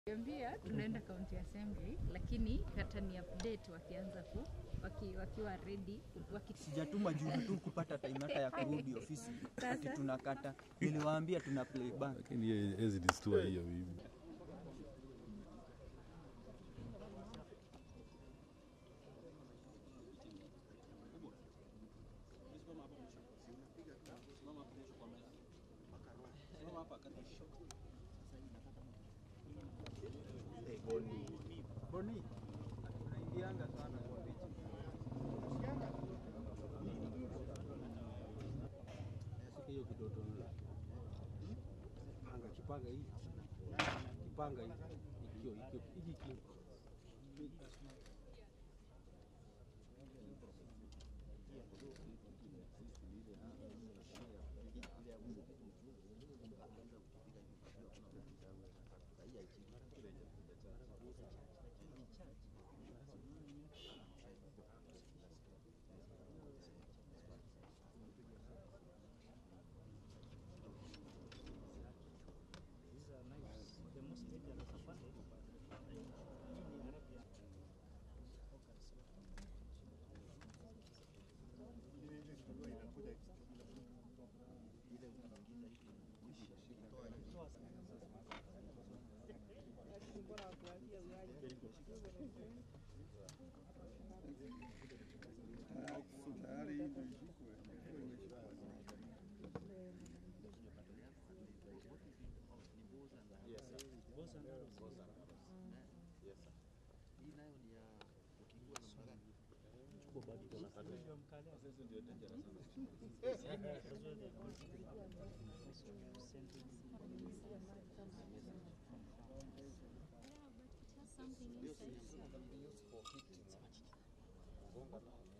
Ambia tunaenda county assembly, lakini katani update wakianza ku waki, wakiwa ready waki, Sijatuma juu tu kupata time hata ya kurudi ofisi ati tunakata. Niliwaambia tuna play back. lakini hiyo hezi distua hiyo bibi. Boni, unaingianga sana kwa picha. hiyo kidoto panga kipanga hii kipanga hii ikio ikio hiki ikio something inside.